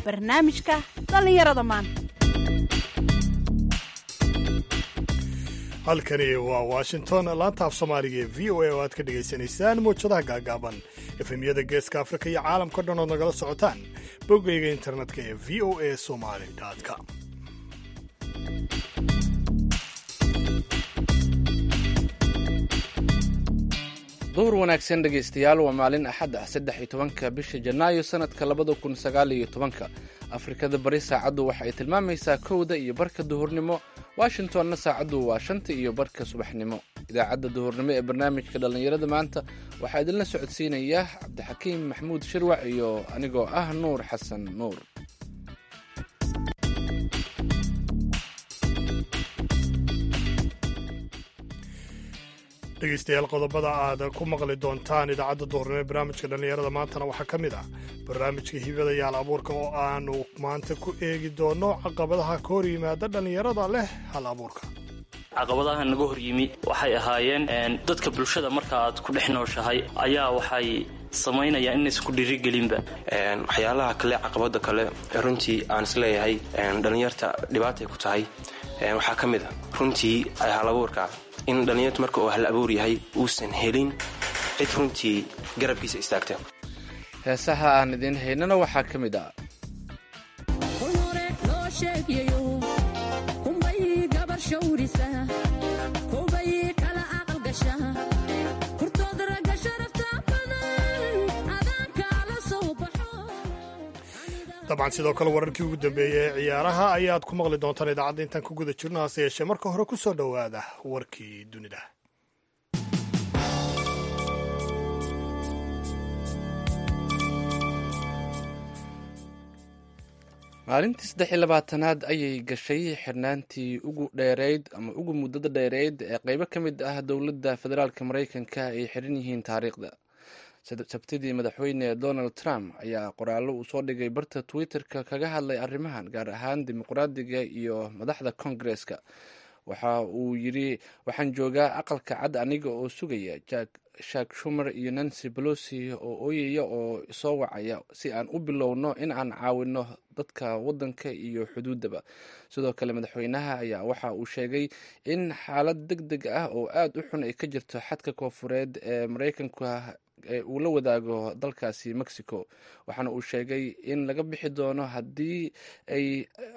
barnaamijka dhallinyarada maanta halkani waa washington laanta af soomaaliga ee v o a oo aad ka dhagaysanaysaan mawjadaha gaagaaban efemyada geeska afrika iyo caalamka dhan ood nagala socotaan boggayga internetka ee v o a somali com duhur wanaagsan dhegaystayaal waa maalin axad ah saddex iyo tobanka bisha janaayo sanadka labada kun sagaal iyo tobanka afrikada bari saacaddu waxa ay tilmaamaysaa kowda iyo barka duhurnimo washingtonna saacaddu waa shanta iyo barka subaxnimo idaacadda duhurnimo ee barnaamijka dhallinyarada maanta waxaa idinla socodsiinaya cabdixakiim maxamuud shirwac iyo anigoo ah nuur xasan nuur dhegaystayaal qodobada aad ku maqli doontaan idaacadda duhurnimo ee barnaamijka dhallinyarada maantana waxaa ka mid ah barnaamijka hibada yaal abuurka oo aanu maanta ku eegi doono caqabadaha ka hor yimaada dhallinyarada leh hal abuurka caqabadaha naga hor yimi waxay ahaayeen dadka bulshada marka aad ku dhex nooshahay ayaa waxay samaynayaan inaysan ku dhiirigelinba waxyaalaha kale caqabada kale runtii aan isleeyahay dhallinyarta dhibaatay ku tahay waxaa ka mid a runtii hal abuurka in dhallinyartu marka uu hal abuur yahay uusan helin cid runtii garabkiisa istaagta heesaha aan idiin haynana waxaa ka mid ah dabcan sidoo kale wararkii ugu dambeeyey ee ciyaaraha ayaad ku maqli doontaan idaacadda intaan ku guda jirno hase yeeshee marka hore ku soo dhowaada warkii dunida maalintii saddex iyo labaatanaad ayay gashay xirnaantii ugu dheereyd ama ugu muddada dheereyd ee qeybo ka mid ah dowladda federaalk maraykanka ay xiran yihiin taariikhda sabtidii madaxweyne donald trump ayaa qoraallo uu soo dhigay barta twitter-ka kaga hadlay arrimahan gaar ahaan dimuqraadiga iyo madaxda kongareska waxa uu yidhi waxaan joogaa aqalka cad aniga oo sugaya shak shumer iyo nancy bolosi oo ooyaya oo soo wacaya si aan u bilowno in aan caawino dadka wadanka iyo xuduuddaba sidoo kale madaxweynaha ayaa waxa uu sheegay in xaalad deg deg ah oo aada u xun ay ka jirto xadka koofureed ee maraykanka ee uu la wadaago dalkaasi mexico waxaana uu sheegay in laga bixi doono haddii ay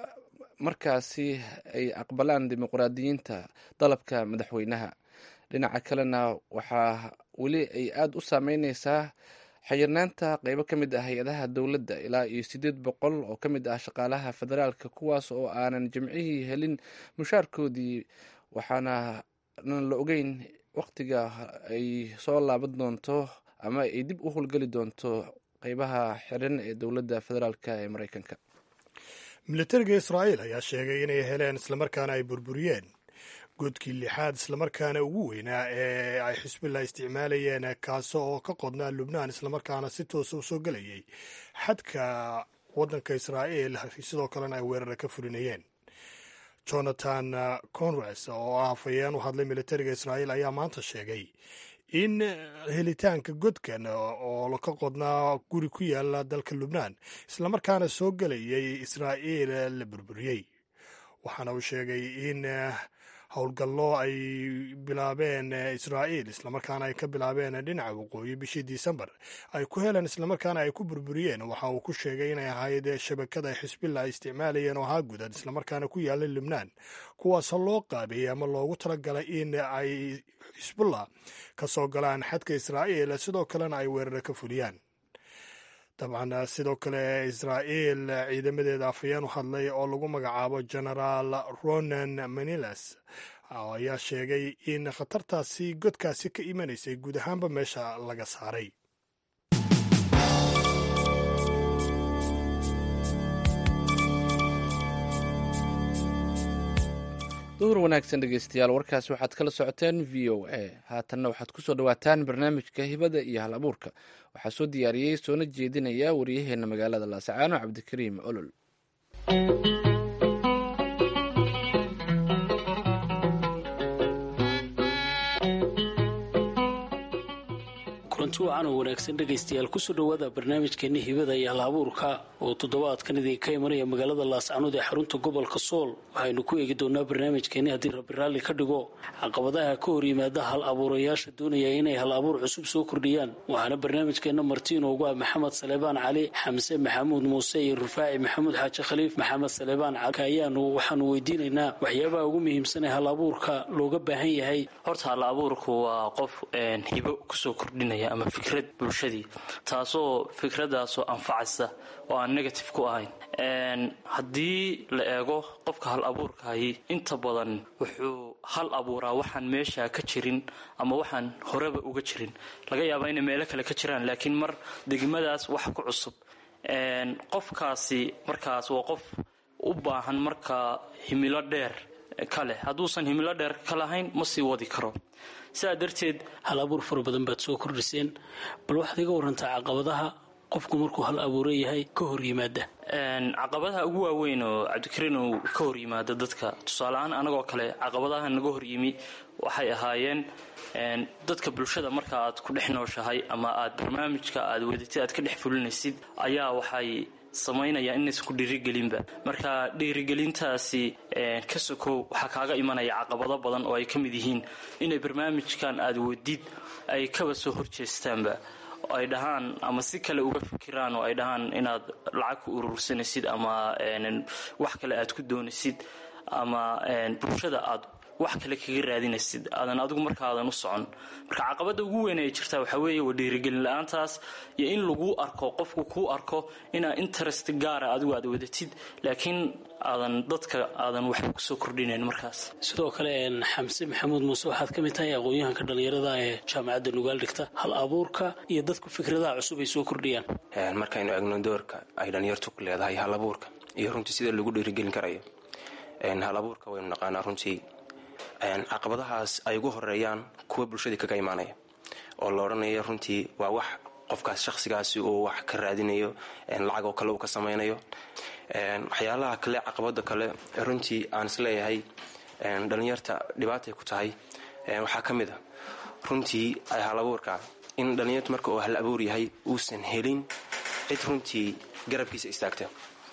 markaasi ay aqbalaan dimuqraadiyiinta dalabka madaxweynaha dhinaca kalena waxaa weli ay aada u saameyneysaa xayirnaanta qeybo ka mid ah hay-adaha dowladda ilaa iyo siddeed boqol oo ka mid ah shaqaalaha federaalka kuwaas oo aanan jimcihii helin mushaarkoodii waxaana nan la ogeyn wakhtiga ay soo laaban doonto ama ay dib u howlgeli doonto qeybaha xiran ee dowladda federaalk ee maraykanka militariga israa'iil ayaa sheegay inay heleen islamarkaana ay burburiyeen godkii lixaad islamarkaana ugu weynaa ee ay xisbillah isticmaalayeen kaasi oo ka qodnaa lubnaan islamarkaana si toosa u soo gelayay xadka waddanka israa'iil sidoo kalena ay weerara ka fulinayeen jonathan conres oo ah hafayeen u hadlay militariga israa'iil ayaa maanta sheegay in helitaanka godkan oo ka qodnaa guri ku yaala dalka lubnaan islamarkaana soo gelayay israa'iil la burburiyey waxaana uu sheegay in howlgallo ay bilaabeen israa'iil islamarkaana ay ka bilaabeen dhinaca waqooyi bishii disembar ay ku heleen islamarkaana ay ku burburiyeen waxa uu ku sheegay inay ahayd shabakada xisbillah ay isticmaalayeen oo ahaa gudad islamarkaana ku yaala lubnaan kuwaasoo loo qaabeeyey ama loogu talagalay in ay xisbullah ka soo galaan xadka israa'iil sidoo kalena ay weeraro ka fuliyaan dabcan sidoo kale israa'iil ciidamadeeda afhayeen u hadlay oo lagu magacaabo genaraal ronan manilas ayaa sheegay in khatartaasi godkaasi ka imanaysay guud ahaanba meesha laga saaray duhur wanaagsan dhegeystayaal warkaasi waxaad kala socoteen v o a haatanna waxaad kusoo dhawaataan barnaamijka hibada iyo hal abuurka waxaa soo diyaariyey soona jeedinaya waryaheena magaalada laasacaano cabdikariim olol kulanti wacan oo wanaagsan dhegaystayaal kusoo dhowaada barnaamijkeeni hibada iyo hal abuurka oo toddobaadkan idinka imanaya magaalada laascanood ee xarunta gobolka sool waxaynu ku eegi doonaa barnaamijkeeni haddii rabbi raalli ka dhigo caqabadaha ka hor yimaada hal abuurayaasha doonaya inay hal abuur cusub soo kordhiyaan waxaana barnaamijkeena marti inoogu ah maxamed saleebaan cali xamse maxamuud muuse iyo rufaaci maxamuud xaaji khaliif maxamed saleebaan cali ayaanu waxaanu weydiinaynaa waxyaabaha ugu muhiimsan ee hal abuurka looga baahan yahay horta hal abuurku waa qof hibo kusoo kordhinaya ama fikrad bulshadii taasoo fikradaasoo anfacaysa oo aan negative ku ahayn haddii la eego qofka hal abuurkahi inta badan wuxuu hal abuuraa waxaan meesha ka jirin ama waxaan horeba uga jirin laga yaabaa inay meelo kale ka jiraan laakiin mar degmadaas wax ku cusub qofkaasi markaas waa qof u baahan markaa himilo dheer kale hadduusan himilo dheer ka lahayn ma sii wadi karo sidaa darteed hal abuur fara badan baad soo kordhiseen bal waxaad iga warantaa caqabadaha qofku markuu hal abuuro yahay ka hor yimaada caqabadaha ugu waaweyn oo cabdikariin uu ka hor yimaado dadka tusaaleahaan anagoo kale caqabadaha naga hor yimi waxay ahaayeen dadka bulshada marka aad ku dhex nooshahay ama aad barnaamijka aad wadatid aad ka dhex fulinaysid ayaa waxay samaynaya inaysan ku dhiirigelinba marka dhiirigelintaasi ka sokow waxaa kaaga imanaya caqabado badan oo ay ka mid yihiin inay barnaamijkan aad wadid ay kaba soo horjeestaanba ay dhahaan ama si kale uga fikiraan oo ay dhahaan inaad lacag ku urursanaysid ama wax kale aad ku doonaysid ama bulshada aad wax kale kaga raadinaysid aadan adigu markaadan u socon marka caqabada ugu weyn ay jirtaa waxaa weeye waa dhiirigelin la-aantaas iyo in laguu arko qofku kuu arko inaa interest gaara adigu aad wadatid laakiin aadan dadka aadan waxba kusoo kordhinayn markaas sidoo kale xamse maxamuud muuse waxaad ka mid tahay aqoon-yahanka dhallinyarada ee jaamacadda nugaal dhigta hal abuurka iyo dadku fikradaha cusub ay soo kordhiyaan markaynu egno doorka ay dhallinyartu ku leedahay hal abuurka iyo runtii sida lagu dhiirigelin karayo hal abuurka waynu naqaanaa runtii caqabadahaas ay ugu horeeyaan kuwa bulshadii kaga imaanaya oo la odhanayo runtii waa wax qofkaas shaqsigaasi uu wax ka raadinayo lacag oo kale uu ka samaynayo waxyaalaha kale caqabada kale runtii aan isleeyahay dhallinyarta dhibaatay ku tahay waxaa ka mid a runtii hal abuurka in dhallinyartu marka uu hal abuur yahay uusan helin cid runtii garabkiisa istaagta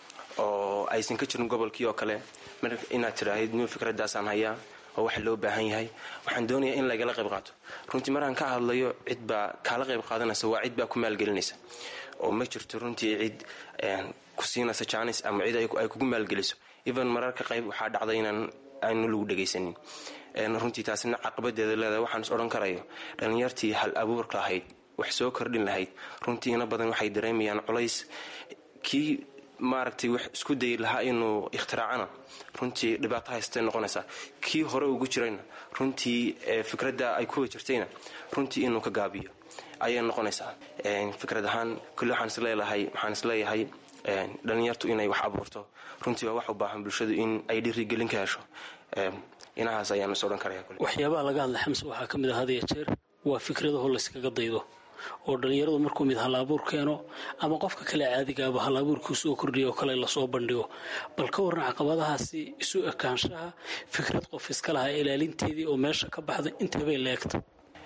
oo aysan ka jirin gobolkii oo kale inaad tiraahid new fikradaasaan hayaa oo waxa loo baahan yahay waxaan doonayaa in lagala qayb qaato runtii markaan ka hadlayo cid baa kaala qayb qaadanaysa waa cid baa ku maalgelinaysa oo ma jirto runtii cid ku siinaysa jaanis ama cid ay kugu maalgeliso even mararka qayb waxaa dhacday inaan aanu lagu dhegaysanin runtii taasina caqabadeeda leedahay waxaan is odhan karayo dhallinyartii hal abuurka lahayd wax soo kordhin lahayd runtii ina badan waxay dareemayaan culays kii maaragtay wax isku dayi lahaa inuu ikhtiraacana runtii dhibaato haystay noqonaysaa kii hore ugu jirayna runtii fikradda ay kuwa jirtayna runtii inuu ka gaabiyo ayay noqonaysaa fikrad ahaan kulli waxaan isleelahay waxaan isleeyahay dhallinyartu inay wax abuurto runtii waa wax u baahan bulshadu in ay dhiirigelin ka hesho inahaas ayaan is odhan karaya waxyaabaha laga hadla xamse waxaa ka mid ah had iyo jeer waa fikradaho layskaga daydo oo dhallinyaradu markuu mid hal abuur keeno ama qofka kale caadigaaba hal abuurkii soo kordhiya oo kale lasoo bandhigo bal ka warran caqabadahaasi isu ekaanshaha fikrad qof iska lahaa ilaalinteedii oo meesha ka baxda inteebay leegta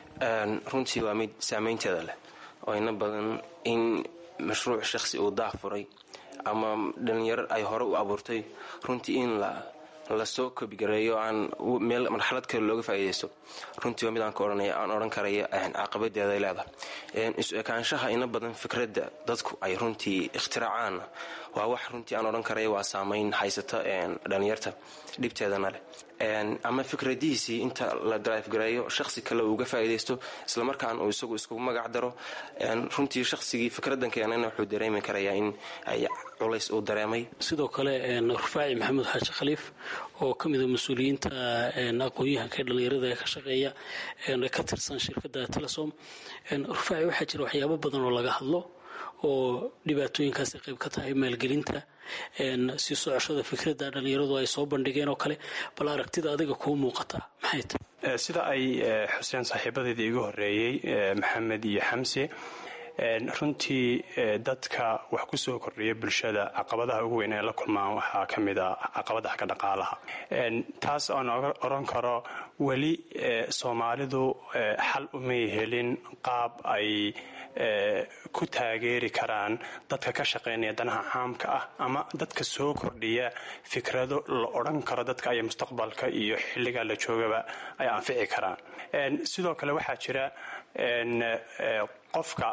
runtii waa mid saameynteeda leh oo ina badan in mashruuc shakhsi uu daah furay ama dhalinyaro ay hore u abuurtay runtii in lasoo kobigareeyo aan meel marxalad kale looga faa'iidaysto runtii waa mid aan ka odhanaya aan odhan karaya caqabadeeday leedahay isu ekaanshaha ina badan fikradda dadku ay runtii ikhtiraacaan waa wax runtii aan odhan karaya waa saamayn haysata dhalinyarta dhibteedana leh ama fikradihiisii inta la drivegareeyo shaqsi kale uuga faa'iidaysto islamarkaan uu isagu iskugu magac daro runtii shaqsigii fikradan keenana wuxuu dareemi karayaa in ay culays uu dareemay sidoo kale rufaaci maxamuud xaaji khaliif oo ka mida mas-uuliyiinta aqoon-yahanka ee dhallinyarada ee ka shaqeeya ka tirsan shirkadda telesom rufaaci waxaa jira waxyaabo badan oo laga hadlo oo dhibaatooyinkaasi qayb ka tahay maalgelinta sii socoshada fikradda dhallinyaradu ay soo bandhigeen oo kale bal aragtida adiga kuu muuqataa maxay tahay sida ay xuseen saaxiibadeedii iga horeeyey maxamed iyo xamse runtii dadka wax ku soo kordhiya bulshada caqabadaha ugu weyn ee la kulmaan waxaa ka mid a caqabada xagga dhaqaalaha taas oon oran karo weli soomaalidu xal umay helin qaab ay ku taageeri karaan dadka ka shaqaynaya danaha caamka ah ama dadka soo kordhiya fikrado la odhan karo dadka ay mustaqbalka iyo xilligaa la joogaba ay anfici karaan sidoo kale waxaa jira qofka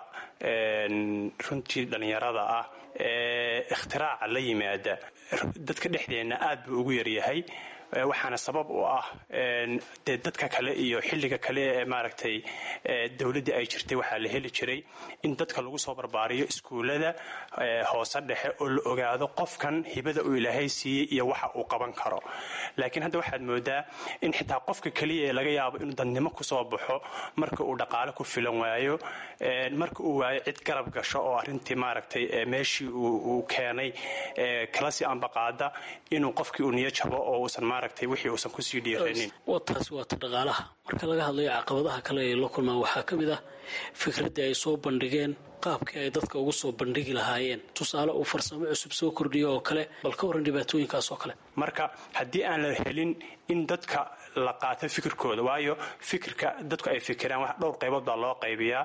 runtii dhallinyarada ah ee ikhtiraaca la yimaada dadka dhexdeenna aad buu ugu yaryahay waxaana sabab u ah dee dadka kale iyo xilliga kale ee maaragtay dowladdii ay jirtay waxaa la heli jiray in dadka lagu soo barbaariyo iskuullada hoose dhexe oo la ogaado qofkan hibada uu ilaahay siiyey iyo waxa uu qaban karo laakiin hadda waxaad moodaa in xitaa qofka keliya ee laga yaabo inuu dadnimo kusoo baxo marka uu dhaqaale ku filan waayo marka uu waayo cid garab gasho oo arrintii maaragtay meeshii uu keenay kala sii ambaqaada inuu qofkii uu niyo jabo oo uusan wixii uusan kusii dhiiranin taasi waata dhaqaalaha marka laga hadlayo caqabadaha kale ay la kulmaan waxaa ka mid ah fikraddii ay soo bandhigeen qaabkii ay dadka ugu soo bandhigi lahaayeen tusaale uu farsamo cusub soo kordhiyo oo kale bal ka waran dhibaatooyinkaas oo kale marka haddii aan la helin in dadka la qaato fikirkooda waayo fikirka dadku ay fikiraan wax dhowr qaybood baa loo qaybiyaa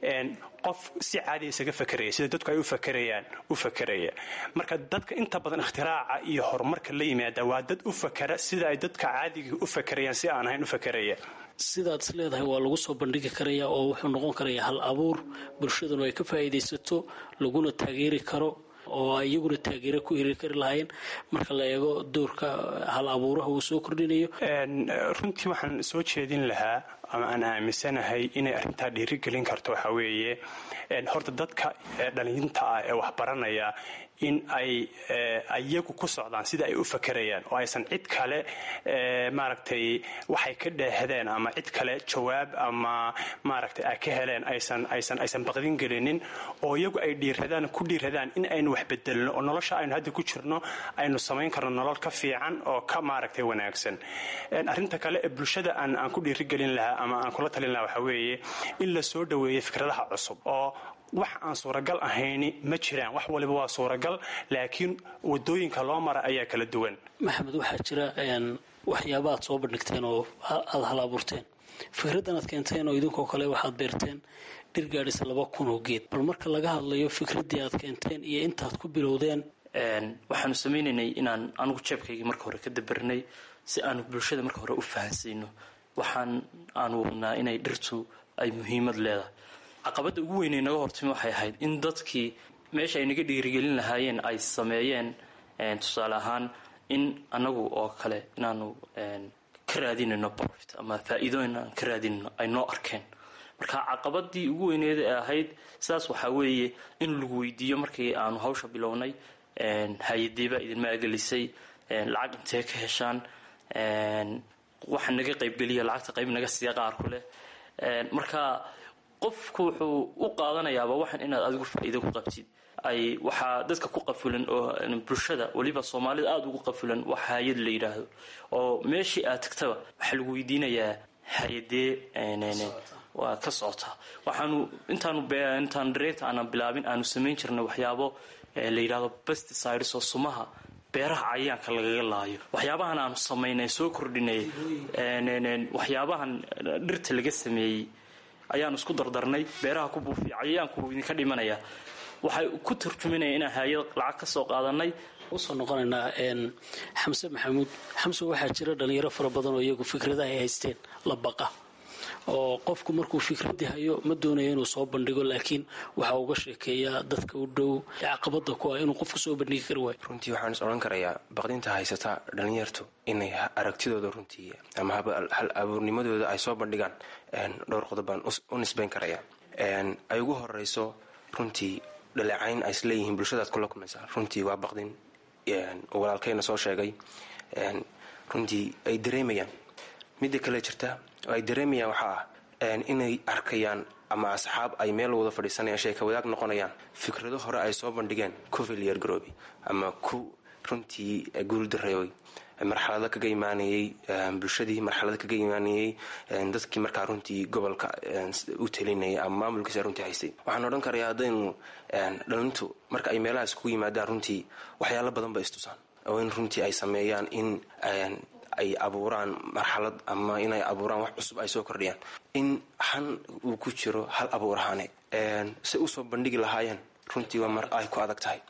qof si caadiya isaga fakeraya sida dadku ay u fakerayaan u fakeraya marka dadka inta badan ikhtiraacca iyo horumarka la yimaada waa dad u fakera sida ay dadka caadigii u fakerayaan si aan ahayn u fakeraya sidaad is leedahay waa lagu soo bandhigi karayaa oo wuxuu noqon karayaa hal abuur bulshaduna ay ka faa'iidaysato laguna taageeri karo oo ay iyaguna taageero ku heli kari lahaayeen marka la eego doorka hal abuuraha uu soo kordhinayo runtii waxaan soo jeedin lahaa ama aan aaminsanahay inay arrintaa dhiirigelin karto waxaa weeye horta dadka dhalinta ah ee waxbaranaya in ay iyagu ku socdaan sida ay u fakerayaan oo aysan cid kale maaragtay waxay ka dheehdeen ama cid kale jawaab ama maaragtay ay ka heleen aysan aysan aysan baqdin gelinin oo iyagu ay dhiiradaan ku dhiiradaan in aynu wax bedelno oo nolosha aynu hadda ku jirno aynu samayn karno nolol ka fiican oo ka maaragtay wanaagsan arrinta kale ee bulshada aan aan ku dhiirigelin lahaa ama aan kula talin lahaa waxaa weeye in la soo dhoweeyo fikradaha cusub oo wax aan suuragal ahayni ma jiraan wax waliba waa suuragal laakiin wadooyinka loo mara ayaa kala duwan maxamed waxaa jira waxyaaba aad soo bandhigteen oo aada hal abuurteen fikraddan aad keenteen oo idinkoo kale waxaad beerteen dhir gaadhisa laba kun oo geed bal marka laga hadlayo fikraddii aad keenteen iyo intaad ku bilowdeen waxaanu samaynaynay inaan anigu jeebkaygii marka hore ka dabarnay si aanu bulshada marka hore u fahansiino waxaan aanu wadnaa inay dhirtu ay muhiimad leedahay caqabadda ugu weynay naga hortimi waxay ahayd in dadkii meesha ay naga dhiirigelin lahaayeen ay sameeyeen tusaale ahaan in anagu oo kale inaanu ka raadinayno profit ama faa-iidooyin aan ka raadinayno ay noo arkeen marka caqabadii ugu weyneed ee ahayd sidaas waxaa weeye in lagu weydiiyo markii aanu hawsha bilownay hay-adeebaa idinma agelisay lacag intee ka heshaan waxa naga qaybgeliya lacagta qayb naga siiya qaarku leh marka qofku wuxuu u qaadanayaaba waxan inaad adigu faa-iido ku qabtid ay waxaa dadka ku qafulan oo bulshada weliba soomaalida aada ugu qafulan wax hay-ad la yidhaahdo oo meeshii aad tagtaba waxaa lagu weydiinayaa hay-adee waa ka socotaa waxaanu intaanu intaanu dareerta aanan bilaabin aanu samayn jirnay waxyaabo la yidhahdo pesticides oo sumaha beeraha cayayaanka lagaga laayo waxyaabahan aanu samaynay soo kordhinay waxyaabahan dhirta laga sameeyey ayaanu isku dardarnay beeraha ku buufiya cayayaanku wuu idinka dhimanaya waxay ku turjuminaya inaan hay-ad lacag ka soo qaadanay usoo noqonaynaa xamse maxamuud xamse waxaa jira dhalinyaro fara badan oo iyagu fikradaha ay haysteen la baqa oo qofku markuu fikradii hayo ma doonayo inuu soo bandhigo laakiin waxa uga sheekeeyaa dadka u dhow caqabada ku ah inuu qofku soo bandhigi kari waayo runtii waxaan is odhan karayaa baqdinta haysata dhalinyartu inay aragtidooda runtii ama hal abuurnimadooda ay soo bandhigaan dhowr qodob baan u nisbayn karayaa ay ugu horeyso runtii dhaleecayn ay isleeyihiin bulshadaad kula kulmaysaa runtii waa baqdin walaalkeyna soo sheegay runtii ay dareemayaan midda kale jirta oo ay dareemayaan waxaa ah inay arkayaan ama asxaab ay meel wada fadhiisanayaan sheeka wadaag noqonayaan fikrado hore ay soo bandhigeen ku filyar garoobi ama ku runtii guuldareoy marxalado kaga imaanayay bulshadii marxalado kaga imaanayay dadkii markaa runtii gobolka u talinayay ama maamulkiisa runtii haystay waxaan odhan karayaa haddaynu dhalintu marka ay meelahaas kugu yimaadaan runtii waxyaalo badan ba istusaan oo in runtii ay sameeyaan in ay abuuraan marxalad ama inay abuuraan wax cusub ay soo kordhiyaan in han uu ku jiro hal abuur ahaane si usoo bandhigi lahaayeen runtii waa mar ay ku adag tahay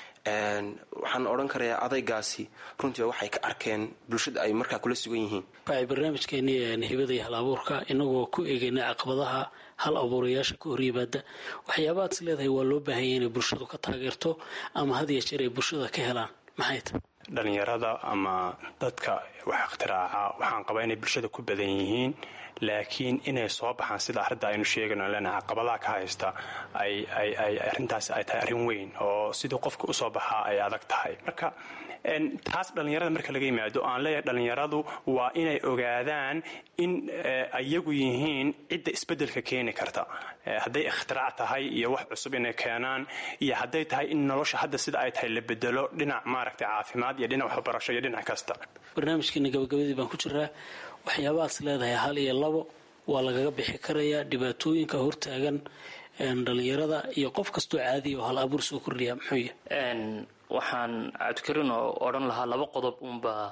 waxaan odhan karayaa adaygaasi runtiiba waxay ka arkeen bulshada ay markaa kula sugan yihiin waxay barnaamijkeeni hibada iyo hal abuurka inagoo ku eegayna caqabadaha hal abuurayaasha ka hor yimaada waxyaabahaad is leedahay waa loo baahanya inay bulshadu ka taageerto ama had iyo jeer ay bulshada ka helaan maxay tahy dhalinyarada ama dadka wax iktiraaca waxaan qabaa inay bulshada ku badan yihiin laakiin inay soo baxaan sida arrinta aynu sheegayno leenahay caqabadaha ka haysta ay arrintaas ay tahay arrin weyn oo sidii qofka usoo baxaa ay adag tahay marka taas dhallinyarada marka laga yimaado aan leeyahay dhallinyaradu waa inay ogaadaan in iyagu yihiin cidda isbeddelka keeni karta hadday ikhtirac tahay iyo wax cusub inay keenaan iyo hadday tahay in nolosha hadda sida ay tahay la bedelo dhinac maaragtay caafimaad iyo dhinac waxbarasho iyo dhinac kasta barnaamijkeena gabagabadii baan ku jiraa waxyaabahaas leedahay hal iyo labo waa lagaga bixi karayaa dhibaatooyinka hortaagan dhallinyarada iyo qof kastoo caadiya oo hal abuur soo kordhiya muxuu yahay waxaan cabdikarin oo odhan lahaa laba qodob unbaa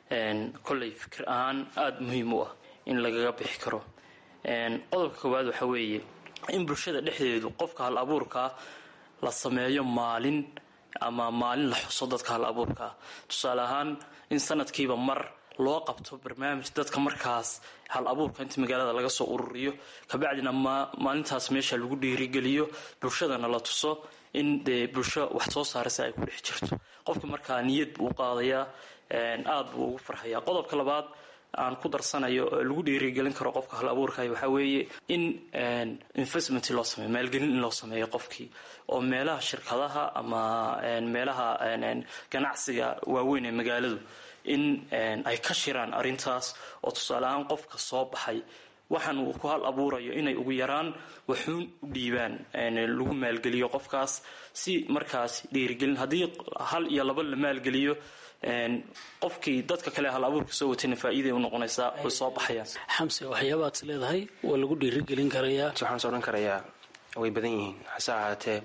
kolley fikir ahaan aada muhiim u ah in lagaga bixi karo qodobka koowaad waxa weeye in bulshada dhexdeedu qofka hal abuurkaa la sameeyo maalin ama maalin la xuso dadka hal abuurkaa tusaale ahaan in sanadkiiba mar loo qabto barnaamij dadka markaas hal abuurka inta magaalada laga soo ururiyo kabacdina maalintaas meesha lagu dhiirigeliyo bulshadana la tuso in dee bulsho wax soo saaraysa ay ku dhex jirto qofka markaa niyad buu u qaadayaa aada buu ugu farxayaa qodobka labaad aan ku darsanayo lagu dhiirigelin karo qofka hal abuurkay waxaa weeye in investment loo sameeyo maalgelin in loo sameeyo qofkii oo meelaha shirkadaha ama meelaha ganacsiga waaweyn ee magaaladu in ay ka shiraan arrintaas oo tusaale ahaan qofka soo baxay waxaan uu ku hal abuurayo inay ugu yaraan waxuun u dhiibaan lagu maalgeliyo qofkaas si markaas dhiirigelin haddii hal iyo laba la maalgeliyo qofkii dadka kale hal abuurka soo watayna faa'iiday u noqonaysaa way soo baxayaan xamse waxyaabaad is leedahay waa lagu dhiirigelin karayaa waxaan is odhan karayaa way badan yihiin hase ahaatee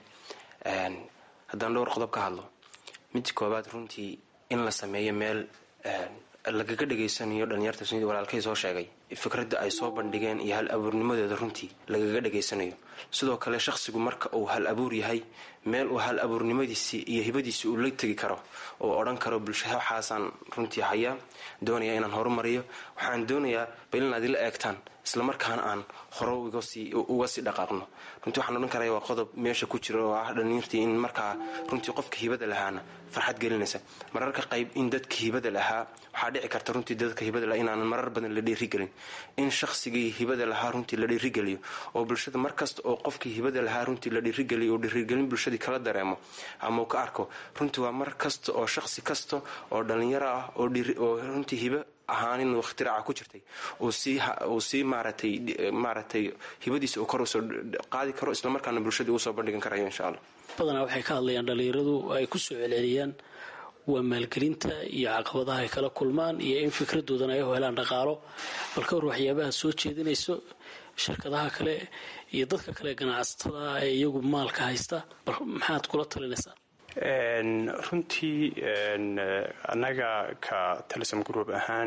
haddaan dhowr qodob ka hadlo mid koobaad runtii in la sameeyo meel lagaga dhegaysanayo dhalinyarta sunida walaalkay soo sheegay fikradda ay soo bandhigeen iyo hal abuurnimadeeda runtii lagaga dhegaysanayo sidoo kale shaqsigu marka uu hal abuur yahay meel uu hal abuurnimadiisii iyo hibadiisii uu la tegi karo oo odhan karo bulshada waxaasaan runtii hayaa doonaya inaan horumariyo waxaan doonayaa bal inaad ila eegtaan islamarkaana aan hore uga sii dhaqaaqno runtii waxaan odhan karaya waa qodob meesha ku jira oo ah dhalinyartii in markaa runtii qofka hibada lahaana farxad gelinaysa mararka qayb in dadka hibada lahaa waxaa dhici karta runtii dadka hibada lahaa inaanan marar badan la dhiirigelin in shaqsigii hibada lahaa runtii la dhiirigeliyo oo bulshada markasta oo qofkii hibada lahaa runtii la dhiirigeliyo oo dhiirigelin bulshadii kala dareemo ama uu ka arko runtii waa mar kasta oo shaqsi kasta oo dhalinyaro ah oo runtii hibo ahaanin ikhtiraca ku jirtay uu sii maaratay maaratay hibadiisa uu kor usoo qaadi karo islamarkaana bulshadii uu soo bandhigan karayo insha allah badanaa waxay ka hadlayaan dhalinyaradu ay ku soo celceliyaan waa maalgelinta iyo caqabadaha ay kala kulmaan iyo in fikradoodana ay u helaan dhaqaalo bal ka hor waxyaabaha soo jeedinayso shirkadaha kale iyo dadka kale ganacsatada ee iyagu maalka haysta bal maxaad kula talinaysaa runtii annaga ka talism group ahaan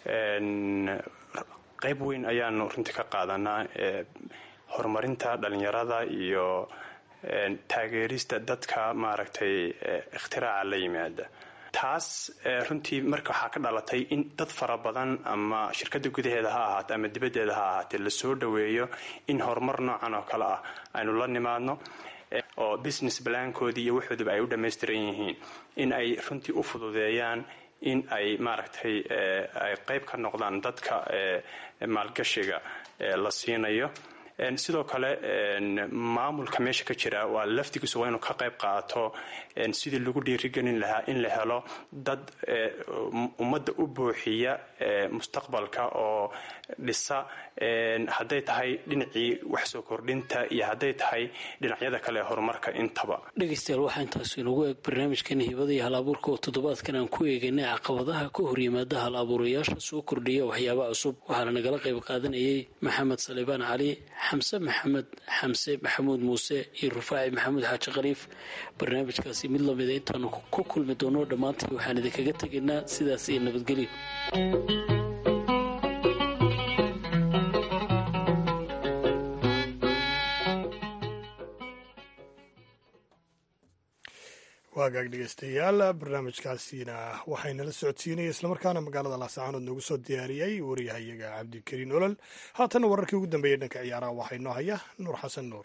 qayb weyn ayaanu runtii ka qaadanaa horumarinta dhalinyarada iyo taageerista dadka maaragtay ikhtiraca la yimaada taas runtii marka waxaa ka dhalatay in dad fara badan ama shirkada gudaheeda ha ahaate ama dibaddeeda ha ahaatee lasoo dhoweeyo in horumar noocan oo kale ah aynu la nimaadno oo business balaankoodii iyo waxooduba ay u dhammaystiran yihiin in ay runtii u fududeeyaan in ay maaragtay ay qayb ka noqdaan dadka maalgashiga la siinayo sidoo kale maamulka meesha ka jira waa laftigiisu waa inuu ka qayb qaato sidii lagu dhiirigelin lahaa in la helo dad ummadda u buuxiya mustaqbalka oo dhisa hadday tahay dhinacii wax soo kordhinta iyo hadday tahay dhinacyada kale ee horumarka intaba dhegaystayaal waxaa intaasu inagu eeg barnaamijkan hibada iyo hal abuurka oo toddobaadkan aan ku eegaynay caqabadaha ka horyimaada hal abuurayaasha soo kordhiya waxyaaba cusub waxaana nagala qayb qaadanayay maxamed salibaan cali xamse maxamed xamse maxamuud muuse iyo rufaaci maxamuud xaaji khaliif barnaamijkaasi mid lamida intaanu ku kulmi doono dhammaantii waxaan idinkaga tegaynaa sidaas iyo nabadgelyo waagaag dhegeystayaal barnaamijkaasina waxaynala socodsiinaya islamarkaana magaalada laascaanood noogu soo diyaariyey wariyahayaga cabdikariin olol haatanna wararkii ugu dambeeyey dhanka ciyaaraha waxaa inoo haya nuur xasan nuur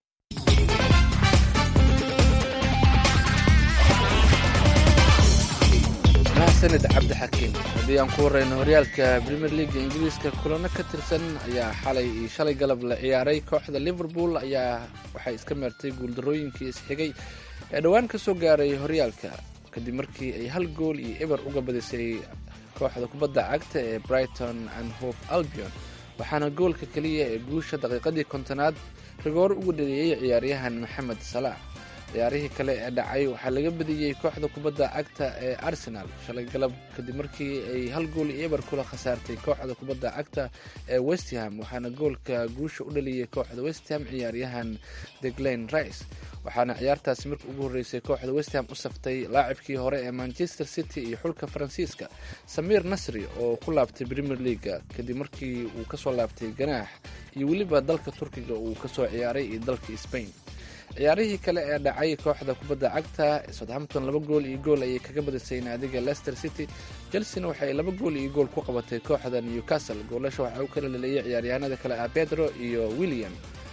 mahsanid cabdixakiin haddii aan ku warrayno horyaalka premier leaga ingiriiska kulano ka tirsan ayaa xalay iyo shalay galab la ciyaaray kooxda liverpool ayaa waxay iska meertay guuldarooyinkii isxigay ee dhowaan ka soo gaaray horyaalka kadib markii ay hal gool iyo eber uga badisay kooxda kubadda cagta ee brighton and hope albion waxaana goolka keliya ee guusha daqiiqadii kontonaad rigoor ugu dhaliyey ciyaaryahan maxamed salaax ciyaarihii kale ee dhacay waxaa laga badiyey kooxda kubadda cagta ee arsenal shalay galab kadib markii ay hal gool iyo eber kula khasaartay kooxda kubadda cagta ee westham waxaana goolka guusha u dhaliyey kooxda westham ciyaaryahan deglain rice waxaana ciyaartaasi markii ugu horreysay kooxda westham u saftay laacibkii hore ee manchester city iyo xulka faransiiska samiir nasri oo ku laabtay premier leaga kadib markii uu kasoo laabtay ganaax iyo weliba dalka turkiga uu kasoo ciyaaray iyo dalka spain ciyaarihii kale ee dhacay kooxda kubadda cagta southampton laba gool iyo gool ayay kaga badisay naadiga leicester city chelsena waxay laba gool iyo gool ku qabatay kooxda newcastle goolasha waxaa u kala laleeyay ciyaaryahanada kale ah pedro iyo william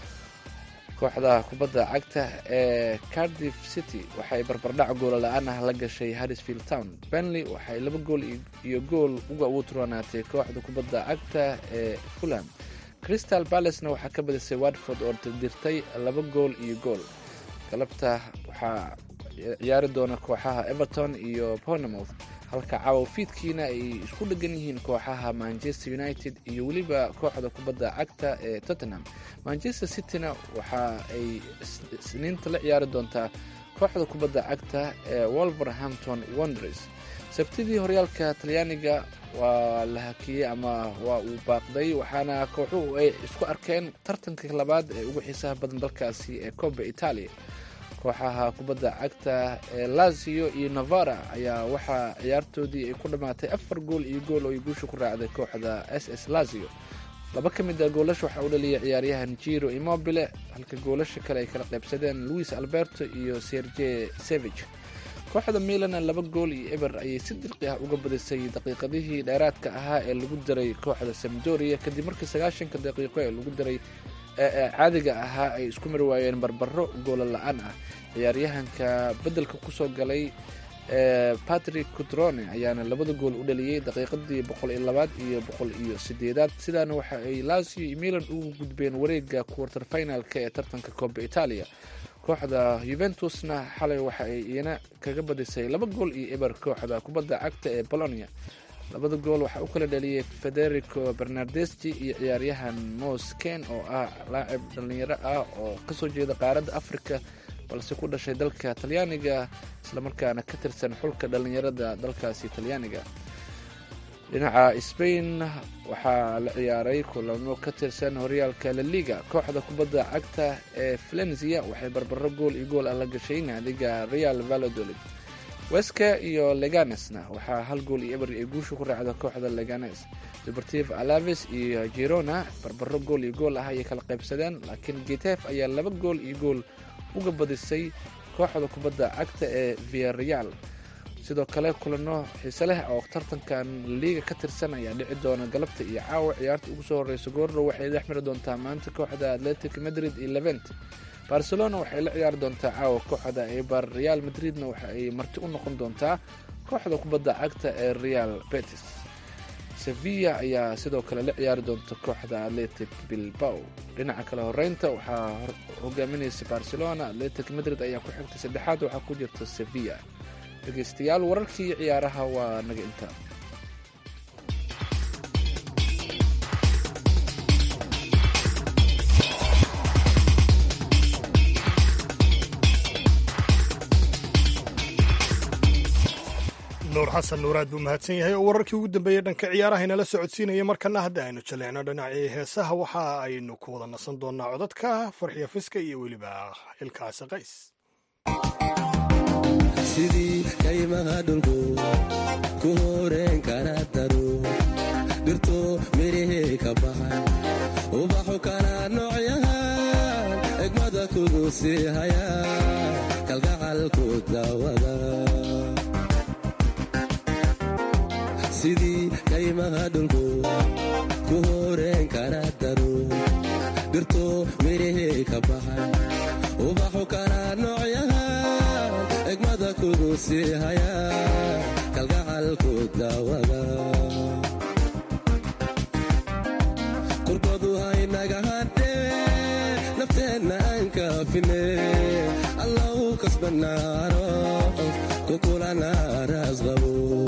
kooxda kubadda cagta ee cardiff city waxay barbardhac goola la-aan ah la gashay harrisfield town benley waxay laba gool iyo gool uga uturanaatay kooxda kubadda cagta ee fulham crystal balacena waxaa ka badisay watford oo dirtay laba gool iyo gool galabta waxaa ciyaari doona kooxaha everton iyo bournemouth halka caawa fiidkiina ay isku dhegan yihiin kooxaha manchester united iyo weliba kooxda kubadda cagta ee tottenham manchester cityna waxa ay isniinta la ciyaari doontaa kooxda kubadda cagta ee wolverhampton wonders sabtidii horyaalka talyaaniga waa la hakiyey ama waa uu baaqday waxaana kooxuhu ay isku arkeen tartanka labaad ee ugu xiisaha badan dalkaasi ee coba italia kooxaha kubadda cagta ee lazio iyo navara ayaa waxaa ciyaartoodii ay ku dhammaatay afar gool iyo gool oo ay guusha ku raacday kooxda s s lazio laba ka mid a goolasha waxaa u dhaliyay ciyaaryahan jiro immobile halka goolasha kale ay kala qaybsadeen luis alberto iyo serge sevig kooxda milana laba gool iyo eber ayay si dirqi ah uga badisay daqiiqadihii dheeraadka ahaa ee lagu diray kooxda samdoria kadib markii sagaashanka daqiiqo ee lagu diray ee caadiga ahaa ay isku mari waayeen barbaro goola la-aan ah ciyaaryahanka beddelka kusoo galay ee patrick cutrone ayaana labada gool u dhaliyey daqiiqadii boqol iyo labaad iyo boqol iyo sideedaad sidaana waxa ay lazio iyo milan ugu gudbeen wareega quarter finalka ee tartanka coba italia kooxda yuventusna xalay waxa ay iyana kaga badisay laba gool iyo eber kooxda kubadda cagta ee bolonia labada gool waxaa u kala dhaliyey federico bernardeschi iyo ciyaaryahan mosken oo ah laacib dhallinyaro ah oo kasoo jeeda qaaradda africa balse ku dhashay dalka talyaaniga islamarkaana ka tirsan xulka dhallinyarada dalkaasi talyaaniga dhinaca spain waxaa la ciyaaray kulamo ka tirsan horyaalka laliga kooxda kubadda cagta ee flenzia waxay barbaro gool iyo gool ah la gashay naadiga real valladolid weska iyo leganesna waxaa hal gool iyo eber ay guusha ku raacda kooxda leganes deportiv alaves iyo girona barbaro gool iyo gool ah ayay kala qaybsadeen laakiin getef ayaa laba gool iyo gool uga badisay kooxda kubadda cagta ee viareal sidoo kale kulano xiise leh oo tartankan liiga ka tirsan ayaa dhici doona galabta iyo caawa ciyaarta ugu soo horeysa goordhow waxay dhex mari doontaa maanta kooxda atletic madrid iyo levent barcelona waxay la ciyaari doontaa caawa kooxda ebar real madridna waxa ay marti u noqon doontaa kooxda kubadda cagta ee real betis sevilla ayaa sidoo kale la ciyaari doonta kooxda atletic bilbao dhinaca kale horeynta waxaa hogaaminaysa barcelona atletic madrid ayaa ku xigtay saddexaad waxaa ku jirta sevilla dhegeystayaal wararkii ciyaaraha waa naga inta nuur xasan nuuraad buu mahadsan yahay oo wararkii ugu dambeeyey dhanka ciyaaraha inala socodsiinaya markana hadda aynu jaleecno dhinacii heesaha waxa aynu ku wada nasan doonaa codadka farxiya fiska iyo weliba ilkaasi qays sidii kaymaha dhulku ku horeen kara daro dhirto midhihii ka baxay ubaxu kala noocyahan egmada kugu sii haya kalgacalku daawada sidii kaymaha dhulku ku horeen kara daro dhirto midhihii ka baxay ubaxu kala noocyahan egmada kugu sii haya kalgacalku daawada kurkodu haynaga hadhee nafteenna aan kaafine allau kasbanaaro kukulanaaraas qabo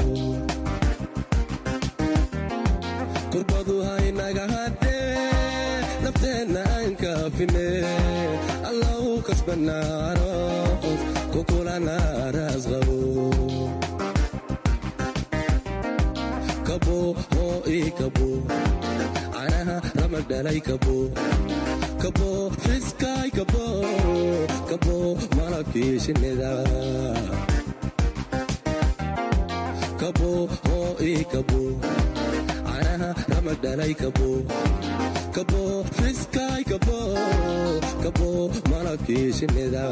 kurbadu haynaga hadhee nafteenna aan kaafine allau kasbanaaro kukulanaaraas qabo kabo hoo ii kabo canaha ramag dhalay kabo kabo fiskaay kabo kabo malabkii shinnida kabo hoo ii kabo canaha ramag dhalay kabo kabo fiskaay kabo kabo malabkii shinnida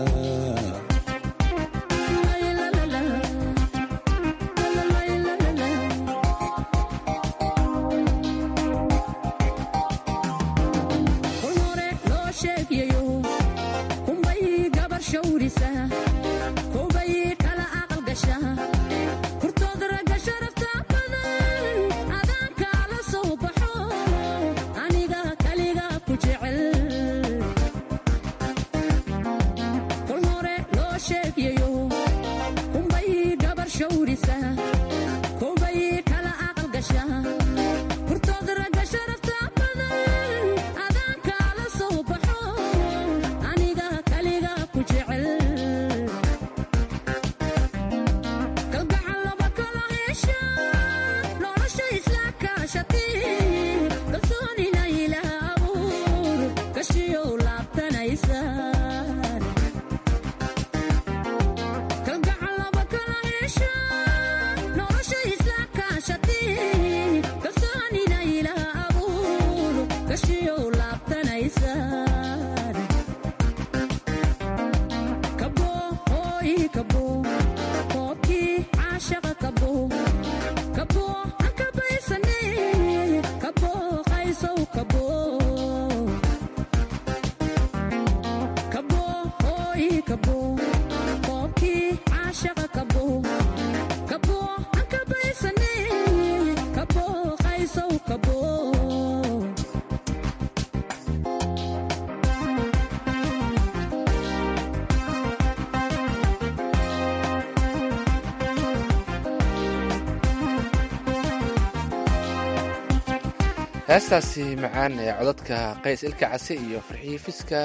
heestaasi macaan ee codadka qays ilka case iyo farxiyi fiska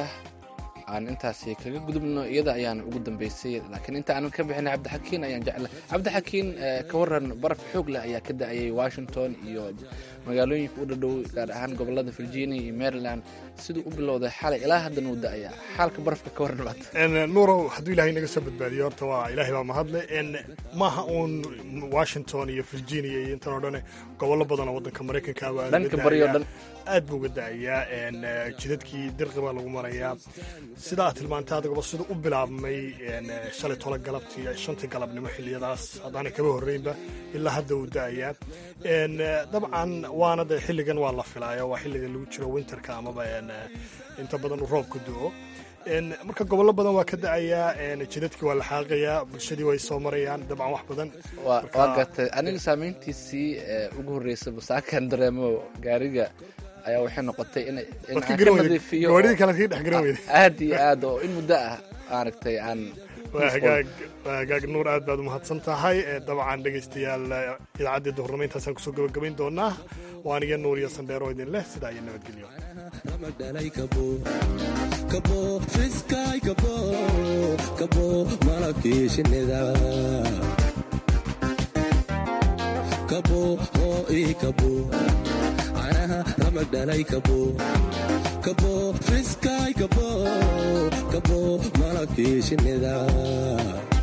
aan intaasi kaga gudubno iyada ayaan ugu dambeysay laakiin inta aanan ka bixin cabdixakiin ayaan jecla cabdixakiin ka waran baraf xoog leh ayaa ka da-ayay washington iyo magaalooyinka u dhadhow gaar ahaan gobolada virginia iyo maryland siduu u bilowday xalay ilaa haddan uu da-ayaa xaalka barafka ka waran maanta nuurow hadduu ilahay naga soo badbaadiyo horta waa ilaahay baa mahadle maaha uun washington iyo virginia iyo intan oo dhane gobollo badan oo waddanka maraykanka waa dhanka bari oo dhan aad buu uga da-ayaa jidadkii dirqi baa lagu marayaa sida aad tilmaantay adagaba sida u bilaabmay shalay tolo galabtii shantii galabnimo xiliyadaas haddaanay kaba horreynba ilaa hadda uu da-ayaa dabcan waana de xilligan waa la filaayo waa xilliga lagu jiro winterka amaba inta badan uu roobka do-o marka gobollo badan waa ka da-ayaa jidadkii waa la xaaqayaa bulshadii way soo marayaan dabcan wax badan waa gartay aniga saameyntiisii ugu horreysay basaakan dareemo gaariga ayaa waxay noqotay in aan ka nadiifiyo aad iyo aad oo in muddo ah maaragtay aan waa hagaag waa hagaag nuur aad baad umahadsan tahay dabcan dhegaystayaal idaacaddii duhurnimo intaasaan kusoo gabagabayn doonaa waa aniga nuur iyo sandheero idin leh sidaa iyo nabadgelyo kabo fiskay kabo kabo malabkii shinnida kabo oo ii kabo canaha ramag dhalay kabo kabo fiskay kabo kabo malabkii shinnida